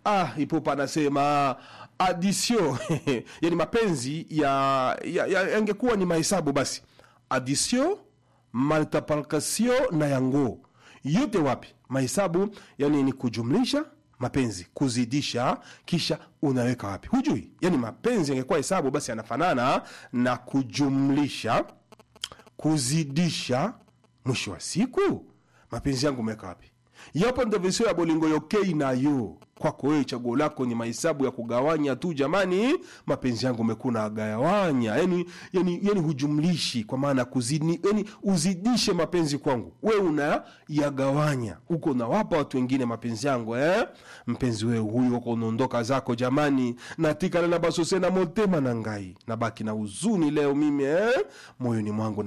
ah, ipopa anasema adisio yani mapenzi ya, ya, ya yangekuwa ni mahesabu basi adisio multiplication na yango yote wapi mahesabu yani ni kujumlisha mapenzi kuzidisha kisha unaweka wapi hujui yani mapenzi yangekuwa hesabu basi yanafanana na kujumlisha kuzidisha mwisho wa siku mapenzi yangu umeweka wapi yapo ndo visio ya bolingo yokei nayo kwako wewe chaguo lako ni mahesabu ya kugawanya tu jamani mapenzi yangu umekuwa nagawanya yani, yani, yani hujumlishi kwa maana kuzidi yani uzidishe mapenzi kwangu we unayagawanya huko unawapa watu wengine mapenzi yangu eh? mpenzi wewe huyu uko unaondoka zako jamani natikana na basose na motema na ngai nabaki na huzuni leo mimi eh? moyoni mwangu